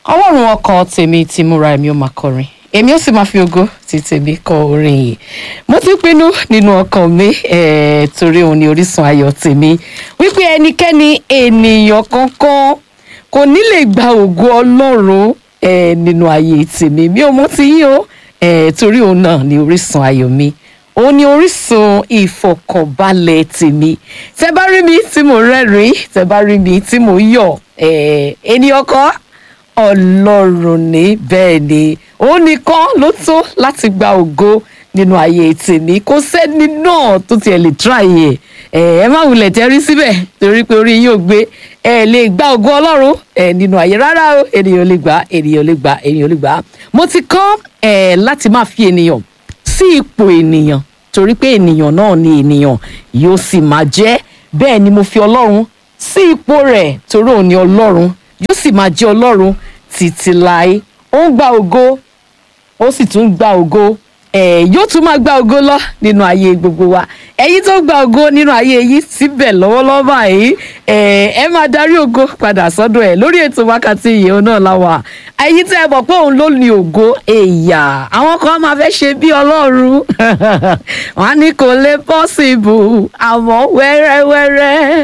ọlọ́run ọkàn tèmi ti múra èmi ó máa kọrin èmi ó sì máa fi ògo ti tèmi kọ orin yìí mo ti pinnu nínú ọkàn mi eh, torí òun ni orísun ayọ̀ tèmi wípé ẹnikẹ́ni ènìyàn kankan kò ní lè gba ògo ọlọ́run eh, nínú ayé tèmi mi ò mọ̀ ti yín o eh, torí òun náà ni orísun ayọ̀ mi òun ni orísun ìfọkànbalẹ̀ tèmi tẹ bá rí mi tí mo rẹ́rìn tẹ bá rí mi tí mo yọ̀ eh, ènìyàn kan ọlọ́run ní bẹ́ẹ̀ ni òun nìkan ló tó láti gba ògo nínú ayé tèmi kò sẹ́ni náà tó tiẹ̀ lè tíráyè ẹ̀ ẹ má wulẹ̀ tẹ́rí síbẹ̀ torí pé orí yóò gbé ẹ lè gba ògo ọlọ́run ẹ nínú ayé rárá o ènìyàn lè gbà ènìyàn lè gbà ènìyàn lè gbà mo ti kọ́ ẹ láti máa fi ènìyàn sí ipò ènìyàn torí pé ènìyàn náà ni ènìyàn yóò sì máa jẹ́ bẹ́ẹ̀ ni mo fi ọlọ́run sí ipò rẹ̀ torí òun ni ọlọ́run yóò sì máa jẹ́ ọlọ́run títí láé ó ń gba ògo ó sì tún gba ògo ẹ yóò tún máa gba ògo lọ nínú ayé gbogbo wa ẹ̀yin tó gba ògo nínú ayé yìí síbẹ̀ lọ́wọ́lọ́wọ́ báyìí ẹ ẹ máa darí ògo padà sọ́dọ̀ ẹ̀ lórí ètò wákàtí ìyẹn náà láwà ẹ̀yin tẹ́ ẹ mọ̀ pé òun ló ní ògo èèyà àwọn kan máa fẹ́ ṣe bí ọlọ́run wọn á ní kò lè possible àmọ́ wẹ́rẹ́wẹ́rẹ́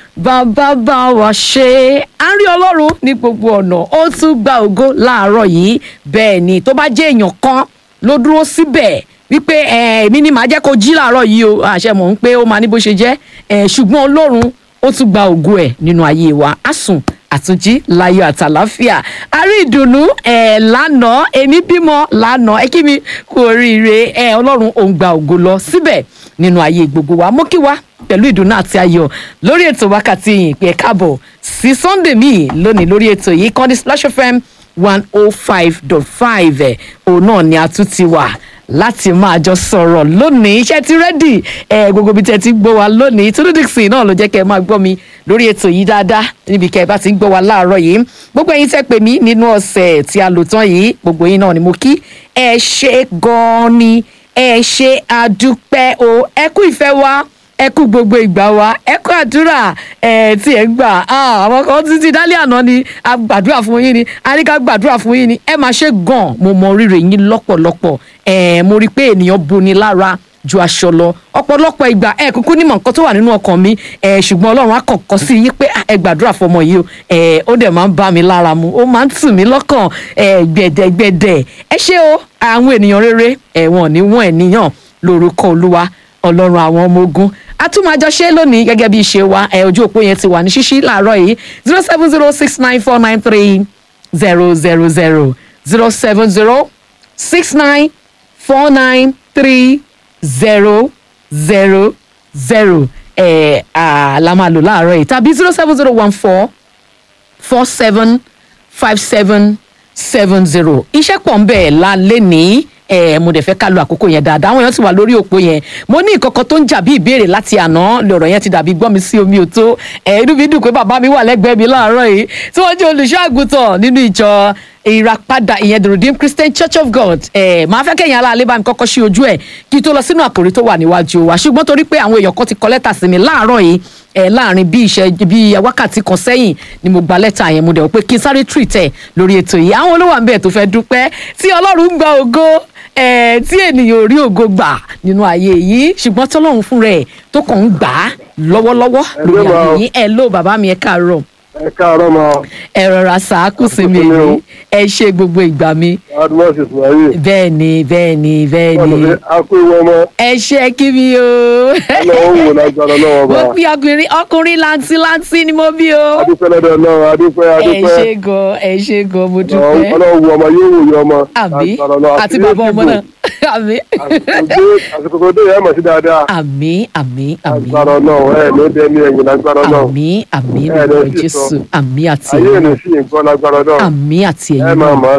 bàbá bá wa ṣe à ń rí ọlọ́run ní gbogbo ọ̀nà ó tún gba ògo láàárọ̀ yìí bẹ́ẹ̀ ni tó bá jẹ́ èèyàn kan ló dúró síbẹ̀ wípé èmi ni màá jẹ́ kó jí láàárọ̀ yìí o àṣẹ mọ̀ ń pé ó máa ní bó ṣe jẹ́ ṣùgbọ́n ọlọ́run ó tún gba ògo ẹ̀ nínú ayé wa á sùn àtúnjí láyọ̀ àtàláfíà a rí ìdùnnú ẹ lánàá èmi bímọ lánàá ẹ kí mi kú oríire ẹ ọlọ́run òun gba ògo lọ síbẹ̀ nínú ayé gbogbo wa mọ́ kí wa pẹ̀lú ìdùnnú àti ayọ̀ lórí ètò wákàtí yìí pé káàbọ̀ sí sunday míì lónìí lórí ètò yìí kọ́ni splash fm one oh five dot five ẹ̀ òun náà ni a tún ti wà láti máa jọ sọ̀rọ̀ lónìí iṣẹ́ ti rẹ́dì ẹ̀ gbogbo ibi tẹ́ ti gbọ́ wa lónìí Túndé Dixon náà ló jẹ́ kẹ́ ẹ máa gbọ́ mi lórí ètò yìí dáadáa níbi kẹ́ ẹ bá ti ń gbọ́ wa láàárọ̀ yìí gbogbo ẹ̀yin tẹ́ pè mí nínú ọ̀sẹ̀ tí a lò tán yìí gbogbo yín náà ni mo kí ẹ ṣe gan-an ni ẹ ṣe àdúpẹ́ o ẹ kú ìfẹ́ wa ẹ kú gbogbo ìgbà wa ẹ kú àdúrà ẹ tí ẹ gbà àwọn kan títí dálé àná ni a gbàdúrà fún yín ni a ní ká gbàdúrà fún yín ni ẹ máa ṣe gan mo mọ rírì yín lọ́pọ̀lọpọ̀ ẹ mo rí i pé ènìyàn boni lára ju aṣọ lọ ọ̀pọ̀lọpọ̀ ìgbà ẹ kúkú nímọ̀ nǹkan tó wà nínú ọkàn mi ẹ ṣùgbọ́n Ọlọ́run á kọ̀kọ́ sí yín pé ẹ gbàdúrà fọmọ yìí o ẹ ó dẹ̀ máa ń bá mi lára mu ó máa ń tù mí lọ́kàn ẹ gbẹ̀dẹ̀gbẹ̀dẹ̀ ẹ ṣé o àwọn ènìyàn rere ẹ̀wọ̀n ní wọ́n ènìyàn lórúkọ Olúwa Ọlọ́run àwọn ọmọ ogun a tún máa jọ ṣe lónìí gẹ́gẹ́ bí ìṣe wa ẹ ojú òpó yẹn ti wà ní ṣíṣí láàárọ̀ yìí zero seven zero six nine four nine three zero zero zero zero seven zero six nine four nine three zero zero zero ẹ la máa lò láàárọ̀ yìí tàbí zero seven zero one four four seven five seven seven zero iṣẹ́ pọ̀ ń bẹ̀ lálẹ́ ní ẹ mo dẹ̀ fẹ́ ká lo àkókò yẹn dáadáa àwọn èèyàn ti wà lórí òpó yẹn mo ní ìkọ̀kọ̀ tó ń jà bí ìbéèrè láti àná lọ̀rọ̀ yẹn ti dàbí gbọ́n mi sí omi òtó ẹ inú mi dùn pé bàbá mi wà lẹ́gbẹ̀ẹ́ mi láàárọ̀ yìí tí wọ́n jẹ́ olùṣọ́ àgùntàn nínú ìjọ ìràpadà ìyẹn the redeemed christian church of god ẹ máa fẹ́ kẹ́yìn aláàlẹ́ bá mi kọ́kọ́ sí ojú ẹ̀ kí n tó lọ sínú àkòrí tó wà níwájú wa ṣùgbọ́n torí pé àwọn èèyàn kan ti kọ lẹ́tà sí mi láàárọ̀ yìí ẹ láàrin bí iṣẹ́ bí wákàtí kan sẹ́yìn ni mo gba lẹ́tà yẹn mo dẹ̀ wò pé kí n sáré treat ẹ̀ lórí ètò yìí àwọn olówó àǹbẹ̀ tó fẹ́ dúpẹ́ tí ọlọ́run ń gba ògo ẹ tí ènìyàn ò rí ògo gbà nínú ayé yìí ṣùgbọ́n tọ́lọ́run fún rẹ̀ tó kàn ń gbà á lọ́wọ́lọ́wọ́ lórí ayé yìí ẹ ló bàbá mi ẹ káàárọ̀ ẹ káàárọ̀ ma. ẹ rọra sàákù sí mi èyí ẹ ṣe gbogbo ìgbà mi. admas ismail. bẹ́ẹ̀ ni bẹ́ẹ̀ ni bẹ́ẹ̀ ni. ọ̀nà akó ìwọ ọmọ. ẹ ṣe kí mi o. ọlọ́wọ́ wò lágbára lọ́wọ́ bá. mo bí ọkùnrin ọkùnrin lantilanti ni mo bí o. adúpẹ́ lọ́dọ̀ náà adúpẹ́ ẹ adúpẹ́. ṣe gan ẹ ṣe gan mo dúpẹ́. ọlọ́wọ́ wo ọmọ yóò wòye ọmọ. àmì Lágbára Ọlọ́run. àti bàbá ọmọ náà àmì. àsìkò tó dé yẹn mọ̀ sí dáadáa. àmì àmì àmì lágbára náà ẹ ló dé ní ẹ̀yìn lágbára náà. àmì àmì Ẹ lórúkọ lè sì jésù sọ. àmì àti ayé ẹ̀yin ní sí nǹkan lágbára náà. àmì àti ẹ ẹ̀yin máa náà máa sí.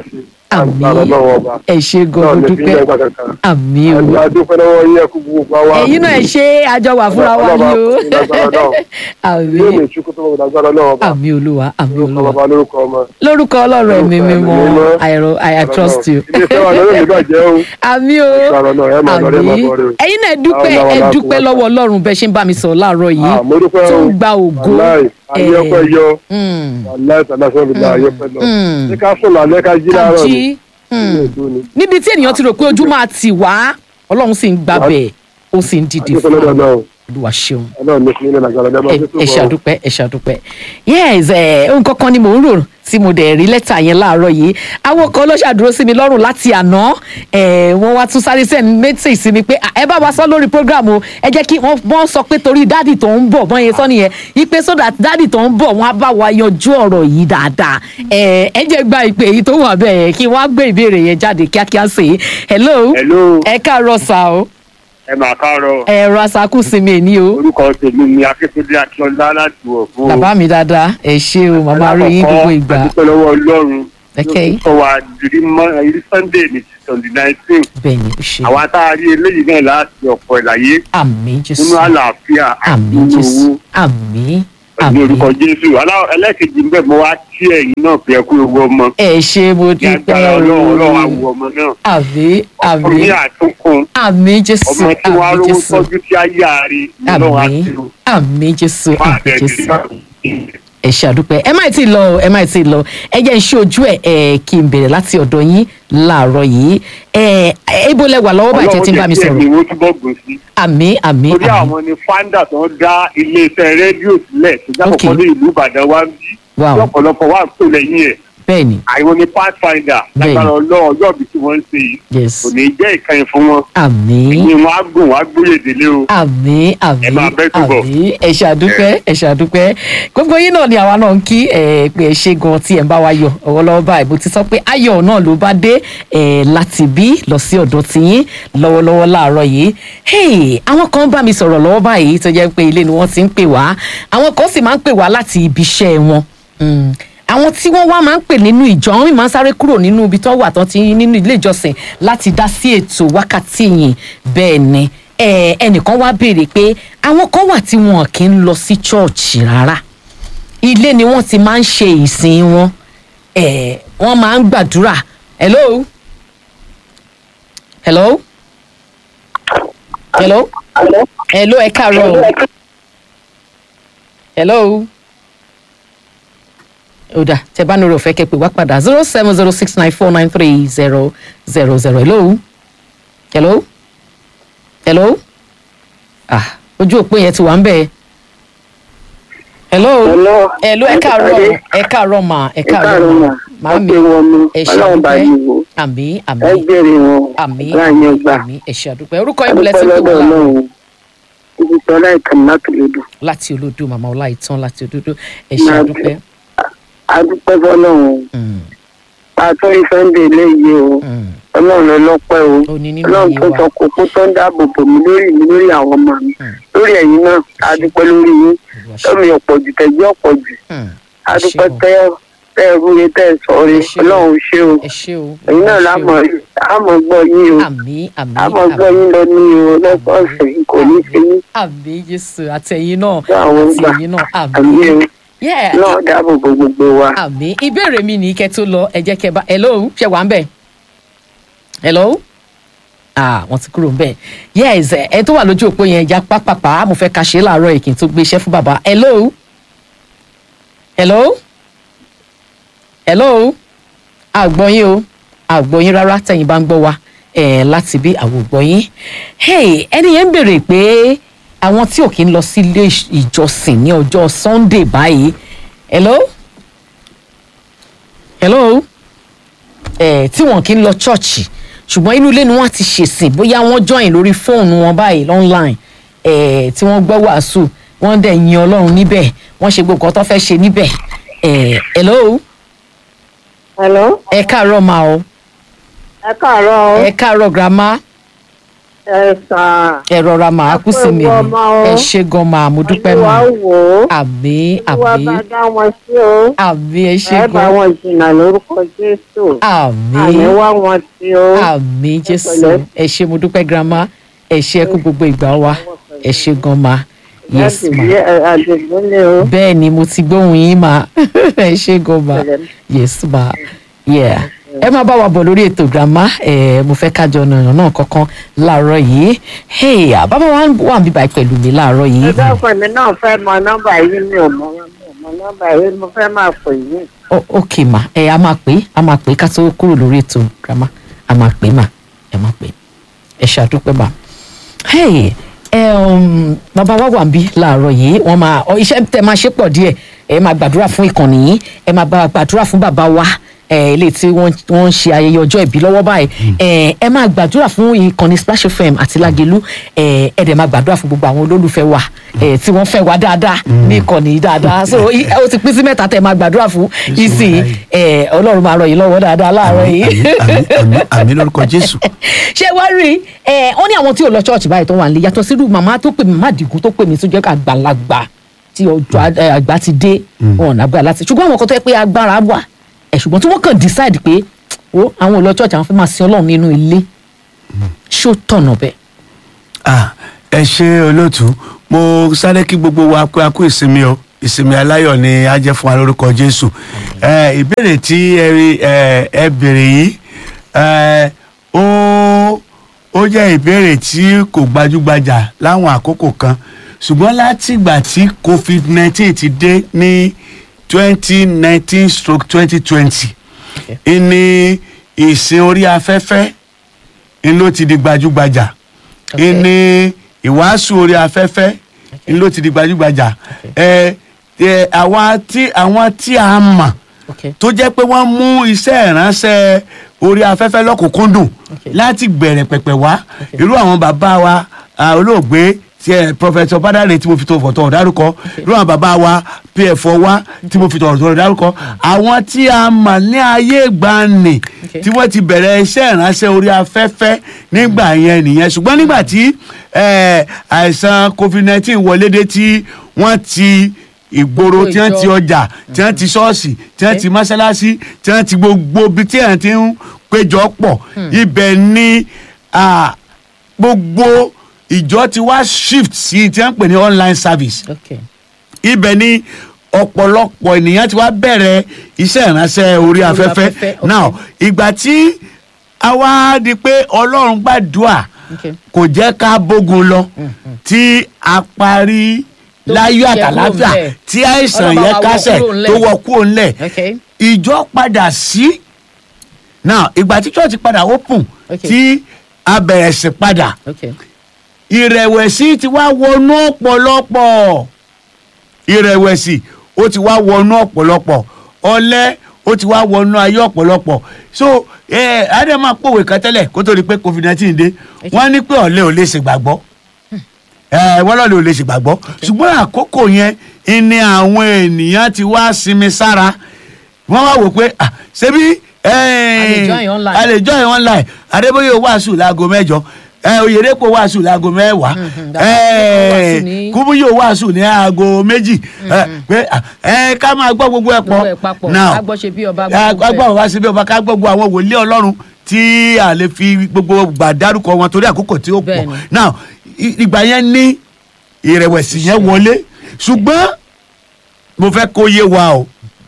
àmì Agbára Ọlọ́run ọba. ẹ ṣe Náà gan ní fi dúpẹ́ ilẹ̀ kankan. àmì o Àti adúpẹ́ lọ́wọ́ yín ẹkú gbogbo wa. ẹ̀yin náà ẹ ṣe àjọ wà fúnra wa ni o Ọlọ́run ọba, lágbára Ọlọ́run. àmì Yóò lè ṣukú tó lọ́wọ́ lágbára Ọlọ́run ọba. àmì olúwa àmì Lórúkọ olúwa bàbá lórúkọ ọmọ. lórúkọ ọlọ́run ẹ̀mí Lórúkọ mímọ́ ẹ̀mí mímọ́. I ro- I I trust you Ilé iṣẹ́ wa lórí ìbàjẹ́ o. àmì o Lágbára Ọlọ́run ẹ̀ máa lọ rẹ̀ máa àmì bọ̀ rẹ̀ o. ẹ̀yin náà ẹ dúpẹ́ Àwọn ẹ ọlọ́run dúpẹ́ aláàfin lọ́wọ́ ọlọ́run bẹ́ẹ̀ ṣe ń bá mi sọ̀rọ̀ láàárọ̀ yìí Ah, mo dúpẹ́ tó o. ń gba ògo Wàláì, ayé Eh, ọpẹ́ yọ. mm, Wàláì tàbí aṣọ mi là ayé ọpẹ́ lọ. mm. Ṣé ká sùn lálẹ́ ká jí ká láàárọ̀ jí ni? mm. Ilé ìdó ni. níbi tí ènìyàn ti rò pé ojú máa tì wá ọlọ́run sì ń gbàbẹ̀ ó sì ń dìde Adúpẹ́ fún lọ́dọ̀ wa náà. olúwa ṣeun Ọlọ́run ní fún ilé lágbára ọjọ́ máa ẹ tó tó ẹ bọ̀. ṣàdúpẹ́ ẹ ṣàdúpẹ́ yes ẹ ohun kankan ni mò ń rò tí mo dẹ̀ rí lẹ́tà yẹn láàárọ̀ yìí àwọn kan ló ṣàdúró sí mi lọ́rùn láti àná ẹ wọ́n wá tún sáré sẹ́ni méjì sí mi pé "Ah, ẹ bá wa sọ lórí program o ẹ jẹ́ kí wọ́n wọ́n sọ pé torí dáàdì tó ń bọ̀ bọ́n yẹn sọ nìyẹn yí pé so that dáàdì tó ń bọ̀ wọ́n á bá wa yanjú ọ̀rọ̀ yìí dáadáa ẹ ẹ jẹ́ gba ìpè yìí tó wà bẹ́ẹ̀ kí wọ́n á gbé ìbéèrè yẹn jáde kíákíá sí i hello Hello, ẹ káàárọ̀ sá o ẹ máa káàárọ̀. ẹ rasakú sí mi ní o Orúkọ tèmi ni Akíntúndé Akíọ́lá láti Ọ̀fọ̀. bàbá mi dáadáa ẹ ṣé o màmá rí yín gbogbo ìgbà Adúpẹ́ lọ́wọ́ Ọlọ́run. Okay. Ló sọ wa dirí mọ́ ìrí Sunday ní twenty nineteen. bẹ́ẹ̀ ni ó ṣe Àwa tá a rí eléyìí náà láti ọ̀pọ̀ ìlàyé àmì jésù nínú àlàáfíà àti àmì nínú jésù owó. àmì Ní àmì orúkọ Jésù. Alá- Ẹlẹ́kejì ń bẹ̀ mo wá kí ẹ̀yin náà pé ẹ kú ewu ọmọ. ẹ ṣé mo Ní dúpẹ́ agbára Ọlọ́run Ọlọ́run àwọ̀ ọmọ náà. àmì àmì Ọkùnrin ní àtúnkùn. àmì jésù Ọmọ tí wọ́n á àmì rówó jésù tọ́jú tí á yára rí. Ọlọ́run á àmì ti rò. àmì jésù Máa àmì bẹ̀rẹ̀ jésù sí ẹ ṣe àdúpẹ́ ẹ má tí ì lọ o, ẹ má tí ì lọ ẹ jẹ́ ń ṣe ojú ẹ̀ ẹ̀ kí n bẹ̀rẹ̀ láti ọ̀dọ̀ yín láàárọ̀ yìí ẹ̀ ibo lẹ wà lọ́wọ́ báyìí tẹ́ ti ń bá mi Ọlọ́run jẹ́ kí sọ̀rọ̀ ẹ̀mí wo túbọ̀ gùn sí. àmì àmì torí àmì àwọn ni founder tó ń dá iléeṣẹ́ rédíò sílẹ̀ tó jábọ̀ Okay. kan ní ìlú ìbàdàn wa ń bí Wow. lọ́pọ̀lọpọ̀ wà ń pè lẹ́yìn ẹ̀ bẹ́ẹ̀ ni àwọn ni pathfinder Bẹ́ẹ̀ni. lágbára ọlọ́run ọjọ́ ìbí tí wọ́n ń ṣe yìí yes kò ní jẹ́ ìkànnì fún wọn àmì ní wọn á gùn wọn á gbóyè délé o àmì àmì Ẹ máa bẹ́ túbọ̀. àmì ẹ ṣàdúpẹ́ ẹ ṣàdúpẹ́ gbogbo yín náà ni àwa náà ń kí ẹ pé ẹ ṣe gan tí ẹ ń bá wa yọ ọwọ́lọ́wọ́ báyìí mo ti sọ pé ayọ̀ náà ló bá dé ẹ láti bí lọ sí ọ̀dọ̀ tiyín lọ́wọ́lọ́wọ́ láàárọ̀ yìí hey àwọn kan bá mi sọ̀rọ̀ lọ́wọ́ báyìí tó jẹ́ pé ilé ni wọ́n ti ń pè wá àwọn kan sì máa ń pè wá láti ibi iṣẹ́ wọn Mm. àwọn tí wọ́n wá máa ń pè nínú ìjọ wọn máa ń sáré kúrò nínú ibi tó wà tán ti nínú ilé ìjọsìn láti dá sí ètò wákàtí yìí bẹ́ẹ̀ ni ẹ, ẹnìkan wá béèrè pé àwọn kan wà tí wọn kì í lọ sí chọ́ọ̀chì rárá ilé ni wọ́n ti máa ń ṣe ìsìn wọn ẹ, wọ́n máa ń gbàdúrà hello hello hello hello ẹ káàárọ̀ o. hello ó dà tẹ bá nírò fẹ́ kẹ́ pè wá padà zero seven zero six nine four nine three zero zero zero hello hello hello ah ojú òpó yẹn ti wà ń bẹ̀ hello Hello. hello ẹ káàárọ̀ ẹ káàárọ̀ mà ẹ káàárọ̀ mà màámi ẹ ṣe ọlọ́run bá àdúpẹ́ yìí wò àmì ẹ àmì gbèrè wọn àmì láàyè ọgbà àmì ẹ ṣe àdúpẹ́ orúkọ yín bọ̀lẹ́ tí adúpẹ́ ń pè lọ́dọ̀ wọ́n láàárọ̀ ọlọ́run ibi tí ọlá ìkànnì láti lè dùn láti olódò màmá ọláìtàn láti olódò ẹ ṣe Máa àdúpẹ́ adúpẹ́ fọlọ́run Mm, àtúrí sunday léyìí o mm. ọlọ́run ló lọ́pẹ́ o ó ní nínú ọlọ́run iye tó wa sọ kókó tó ń dáàbò bò mí lórí mi lórí àwọn ọmọ mi Mm. lórí ẹ̀yin náà adúpẹ́ lórí yín Olúwa ṣe. lọ́mi ọ̀pọ̀ jù tẹ̀gbẹ́ ọ̀pọ̀ jù Mm, ẹ adúpẹ́ ṣé o. tẹ́ tẹ́ ẹ rúre tẹ́ ẹ sọ̀rọ̀ Ẹ ṣé o. ọlọ́run ṣé o ẹ ṣé o ẹ̀yin náà Olúwa ṣe o. lámọ̀ àmọ̀ gbọ́ yín o àmì àmì àmọ̀ gbọ́ àmì yín lọ ní o lọ́sọ̀ọ̀sẹ̀ kò ní ṣe yín àmì jésù àtẹ̀yìn náà fún àwọn àti gbà ẹ̀yìn náà àmì àmì o Yeah, náà dáàbò bo gbogbo wa. àmì ìbéèrè mi ní kẹ́ tó lọ ẹ jẹ́ kẹ́ bá hello ṣe wà ń bẹ̀ hello ah wọ́n ti kúrò ń bẹ̀ yes ẹ ẹ tó wà lójú òpó yẹn já pápápá mo fẹ́ ka ṣe é láàárọ̀ èkì tó gbé iṣẹ́ fún bàbá hello hello hello àgbọ̀yìn o àgbọ̀yìn rárá tẹ̀yìn bá ń gbọ́ wa ẹ̀ láti bí àwògbọ̀yìn hey ẹni yẹn ń béèrè pé àwọn tí ò kí ń lọ sí ilé ìjọsìn ní ọjọ́ sunday báyìí hello hello ẹ̀ tí wọn kì í lọ ṣọ́ọ̀ṣì ṣùgbọ́n inú ilé ni wọ́n ti ṣèsìn bóyá wọ́n join lórí fóònù wọn báyìí online ẹ̀ tí wọ́n gbọ́ wàásù wọ́n dẹ̀ yin ọlọ́run níbẹ̀ wọ́n ṣe gbogbo nǹkan tó fẹ́ ṣe níbẹ̀ ẹ̀ hello Hello, ẹ káàárọ̀ ma o ẹ káàárọ̀ o. ẹ káàárọ̀ grandma ẹ sàn. ẹ rọra máa kú sí mi Ẹ kú ewu ọmọ o. ẹ ṣe gan máa mo dúpẹ́ Olúwa mà wò ó. àmì Olúwa àmì bá dá wọn sí o. àmì ẹ ṣe ẹ bá gan wọn jìnnà lórúkọ Jésù. àmì àmì wá wọn sí o. àmì jésù pẹ̀lẹ́. ẹ ṣe mo dúpẹ́ girama ẹ ṣe ẹ kú gbogbo ìgbà wa ẹ ṣe gan ma yes ma àdìgúnlé o. bẹ́ẹ̀ ni mo ti gbóhùn yín ma ẹ ṣe gan ma Pẹ̀lẹ́. yes ma yeah ẹ máa bá wa bọ̀ lórí ètò girama ẹ mo fẹ́ kájọ nànà náà kankan láàárọ̀ yìí hey bàbá wa wà ń bíbá pẹ̀lú mi láàárọ̀ yìí ẹ dákun mi náà fẹ́ mọ nọ́mbà yìí mi ò mọ mi ò mọ nọ́mbà yìí mo fẹ́ máa pè yín. O- ok ma ẹ a máa pè é a máa pè é ká tó kúrò lórí ètò girama a máa pè é ma ẹ máa pè é ẹ ṣàdúpẹ́ ma hey ẹ um, bàbá wa wà ń bí láàárọ̀ yìí wọ́n máa ọ iṣẹ́ tẹ máa ṣe pọ̀ díẹ̀ ẹ máa gbàdúrà fún ìkànnì yìí ẹ máa bá gbàdúrà fún bàbá wa ẹ ilé tí wọ́n wọ́n ń ṣe ayẹyẹ ọjọ́ ìbí lọ́wọ́ báyìí ẹ ẹ máa gbàdúrà fún ìkànnì Splash FM àti Lágelú ẹ ẹ dẹ̀ máa gbàdúrà fún gbogbo àwọn olólùfẹ́ wa ẹ tí wọ́n fẹ́ wa dáadáa ní ìkànnì yìí dáadáa so i- ó ti pín sí mẹ́ta tẹ máa gbàdúrà fún ìsìn ẹ Ọlọ́run máa ràn yín lọ́wọ́ dáadáa láàárọ̀ yìí àmì àmì àmì lórúkọ jésù ṣé wá rí ẹ wọn ní àwọn tí ò lọ ṣọ́ọ̀ṣì báyìí tó wà nílé yàtọ̀ sírú màmá tó pè mí má dìgún tó pè mí tó jẹ́ ká àgbàlagbà tí ọjọ́ a- ẹ, àgbà ti dé wọn ò nágbà láti ṣùgbọ́n àwọn kan tó yẹ pé agbára wà ẹ ṣùgbọ́n tí wọ́n kàn decide pé ó àwọn ò lọ ṣọ́ọ̀ṣì àwọn fẹ́ máa sin Ọlọ́run nínú ilé ṣó tọ̀nà bẹ́ẹ̀. Ah, ẹ ṣe olóòtú mo sáré kí gbogbo wa pé a kú ìsinmi o ìsinmi aláyọ̀ ni a jẹ́ fún wa lórúkọ jésù ẹ ìbéèrè tí ẹ rí ẹ ẹ béèrè yìí ẹ ó ó jẹ́ ìbéèrè tí kò gbajúgbajà láwọn àkókò kan ṣùgbọ́n látìgbà tí covid nineteen ti dé ní twenty nineteen stroke twenty twenty ìní ìsìn orí afẹ́fẹ́ ń ló ti di gbajúgbajà Okay. ìní ìwàásù orí afẹ́fẹ́ ń ló ti di gbajúgbajà ẹ ẹ àwọn tí àwọn tí a mọ̀ Okay. tó jẹ́ pé wọ́n mú iṣẹ́ ìránṣẹ́ orí afẹ́fẹ́ lọ́kùnkúndùn Okay. láti bẹ̀rẹ̀ pẹ̀pẹ̀ wá irú àwọn bàbá wa ah, olóògbé tí ẹ pọfẹsọ bádàrẹ tí mo fi tọ̀wọ̀tọ̀wọ̀ dárúkọ irú àwọn bàbá wa pf wa tí mo fi tọ̀wọ̀tọ̀wọ̀ dárúkọ àwọn tí a mọ̀ ní ayé ìgbàanì Okay. tí wọ́n ti bẹ̀rẹ̀ iṣẹ́ ìránṣẹ́ orí afẹ́fẹ́ nígbà yẹn nìyẹn ṣùgbọ́n nígbà tí eh, àìsàn covid nineteen wọlé dé tí wọ́n ti ìgboro tí wọ́n ti ìjọ. ọjà tí wọ́n ti ṣọ́ọ̀ṣì tí wọ́n ti mọ́ṣáláṣí tí wọ́n ti gbogbo ibi tí wọ́n ti ń péjọ pọ̀ ibẹ̀ ni ah, gbogbo ìjọ ti wá shift sí tí wọ́n ń pè ní online service Okay. ibẹ̀ ni ọ̀pọ̀lọpọ̀ ènìyàn ti wá bẹ̀rẹ̀ iṣẹ́ ìránṣẹ́ orí afẹ́fẹ́ afẹ́fẹ́, okay. now ìgbà tí a wá di pé ọlọ́run gbàdúrà Okay. kò jẹ́ ká bógun lọ tí a parí Tó láyọ̀ yẹ kúrò àtàláfíà ńlẹ̀. tí àìsàn Ọlọ́run yẹn bá wa wọ kásẹ̀ kúrò ńlẹ̀. tó wọ kúrò ńlẹ̀ Okay. ìjọ padà sí now ìgbà tí church padà open Okay. tí a bẹ̀rẹ̀ sí padà Okay. ìrẹ̀wẹ̀sì ti wá wọnú ọ̀pọ̀lọpọ̀ ìrẹ̀wẹ̀sì ó ti wá wọnú ọ̀pọ̀lọpọ̀ ọ̀lẹ ó ti wá wọnú ayé ọ̀pọ̀lọpọ̀ so ẹ adama pòwe kan tẹ́lẹ̀ kó tó di pé covid nineteen dé wọ́n ní pé ọ̀lẹ ò lè ṣègbàgbọ́ ẹ wọ́n lọ́ọ̀lẹ ò lè ṣègbàgbọ́ ṣùgbọ́n àkókò yẹn ni àwọn ènìyàn ti wá sinmi sára wọ́n wá wò pé ah, ṣebí lè join online. a lè join online adébóyè wàásù láago mẹ́jọ ẹ oyèdèpọ̀ wàásù láago mẹ́wàá Mhm, bàbá wàásù ní- kúbúyò wàásù ní aago méjì ẹ, pé ah, ẹ ká máa gbọ́ gbogbo ẹ̀ Gbogbo ẹ̀ pọ̀ papọ̀. now Ká gbọ́ ṣe bí ọba, ẹ, gbọ́ gbogbo ká ẹ̀. gbọ́ wá síbi ọba ká gbọ́ gbogbo àwọn wòlíì ọlọ́run tí a lè fi gbogbo gbà dárúkọ wọn torí àkókò tí ó pọ̀ Bẹ́ẹ̀ni. now i- ìgbà yẹn ní ìrẹ̀wẹ̀sì yẹn wọlé ṣùgbọ́n mo fẹ́ kó yé wa o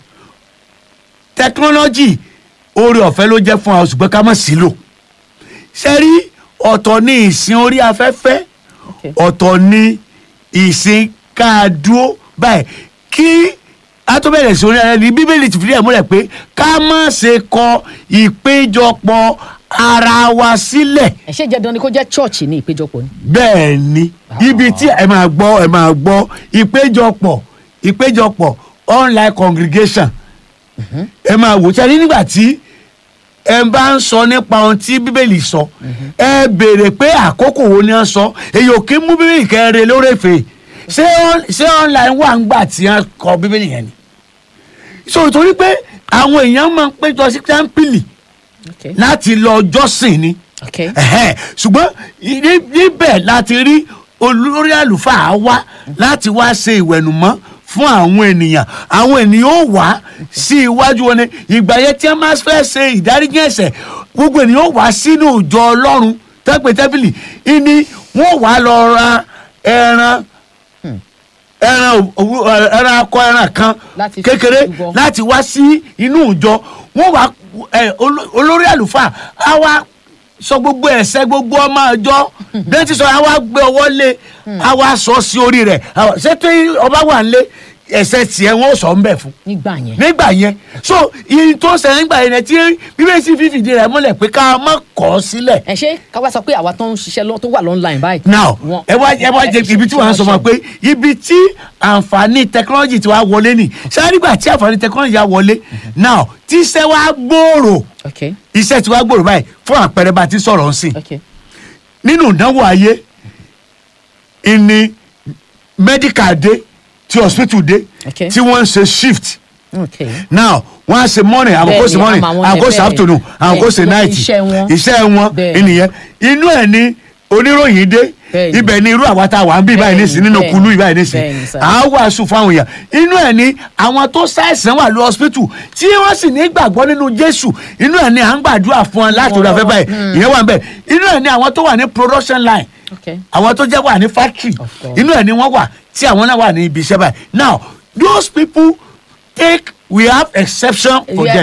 tẹkinọ́lọ́jì oore ọ̀fẹ́ ló jẹ́ fún wa ṣùgbọ́n ká má sí lò ṣe rí ọ̀tọ̀ ní ìsìn orí afẹ́fẹ́ Okay. ọ̀tọ̀ ní ìsìn ká dúró báyìí kí a tó bẹ̀rẹ̀ sí orí ara ní bíbélì ti fìdí ẹ̀ múlẹ̀ pé ká má ṣe kọ ìpéjọpọ̀ ara wa sílẹ̀ ẹ ṣe jẹ́ dandan ni kó jẹ́ church ní ìpéjọpọ̀ ni. bẹ́ẹ̀ ni ibi tí ẹ máa gbọ́ ẹ máa gbọ́ ìpéjọpọ̀ ìpéjọpọ̀ online congregation ẹ máa wò sẹ́ni nígbà tí ẹ bá ń sọ nípa ohun tí bíbélì sọ ẹ béèrè pé àkókò wo ni wọ́n sọ èyí ò kí mú bíbélì kẹrin lórèfé ṣé on- ṣé online wà ń gbà tí wọ́n kọ bíbélì yẹn ni so torí pé àwọn èèyàn máa ń péjọ sí tẹ́ḿpìlì Okay. láti lọ jọ́sìn ni Okay. Ẹ̀hẹ́n. ṣùgbọ́n ní- níbẹ̀ láti rí olórí àlùfáà wá láti wá ṣe ìwẹ̀nùmọ́ fún àwọn ènìyàn àwọn ènìyàn ó wá sí iwájú wọn ni ìgbà yẹn tí wọ́n máa fẹ́ ṣe ìdáríjì ẹ̀ṣẹ̀ gbogbo ènìyàn ó wá sínú ìjọ ọlọ́run tẹ́pẹ́ tẹ́bìlì ìní wọ́n wá lọ ra ẹran ẹran òwú- ẹran akọ ẹran kan Láti fi kékeré rúbọ. láti wá sí inú ìjọ wọn wá ẹ, olo- olórí àlùfáà á wá sọ gbogbo ẹsẹ gbogbo ọmọ àjọ bẹ́ẹ̀ ti sọ á wá gbé ọwọ́ lé á wá sọ sí orí rẹ̀ á wá- ṣé tí ọba wà ń lé ẹsẹ tiẹ̀ wọn ò sọ ń bẹ fún nígbà yẹn. nígbà yẹn so iye tó ṣẹlẹ̀ nígbà yẹn tí bíbélì sì fífìdí rẹ̀ múlẹ̀ pé ká má kọ̀ ọ́ sílẹ̀ ẹ ṣe ká wá sọ pé àwa tó ń ṣiṣẹ́ lọ tó wà online báyìí. now Wọ́n- ẹ wá ẹ wá jẹ ibi tí wọ́n sọ fún wa pé ibi tí àǹfààní technology ti wá wọlé ni ṣáà nígbà tí àǹfààní technology wá wọlé now tí iṣẹ́ wa gbòòrò ok iṣẹ́ tí wá gbòòrò báyìí fún àpẹẹrẹ bá a ti sọ̀rọ̀ ń sìn ok nínú ìdánwò ayé ìní medical dé tí hospital dé Okay. tí wọ́n ń ṣe shift ok now wọ́n á ṣe morning àwọn kò ṣe Bẹ́ẹ̀ni, morning àmọ́ àwọn àwọn kò yẹn ṣe bẹ́ẹ̀. afternoon àwọn kò ṣe Bẹ́ẹ̀, night iṣẹ́ wọn. iṣẹ́ wọn Bẹ́ẹ̀. ènìyàn inú ẹ̀ ní oníròyìn dé Bẹ́ẹ̀ni. ibẹ̀ ni irú àwa tá a wà ń bí báyìí Bẹ́ẹ̀ni, nísìn nínú bẹ́ẹ̀ni, kulú báyìí nísìn bẹ́ẹ̀ni, sir. à á wàásù fáwọn èèyàn inú ẹ̀ ní àwọn tó ṣàìsàn wà lọ hospital tí wọ́n sì ní gbàgbọ́ nínú Jésù inú ẹ̀ ní à ń gbàdúrà fún wọn láti orí afẹ́ báyìí ìyẹn wà ń bẹ̀ inú ẹ̀ ní àwọn tó wà ní production line ok àwọn tó jẹ́ wà ní factory Of course. inú ẹ̀ ni wọ́n wà tí àwọn náà wà ní ibi iṣẹ́ báyìí now those people take we have exception for Yeah. them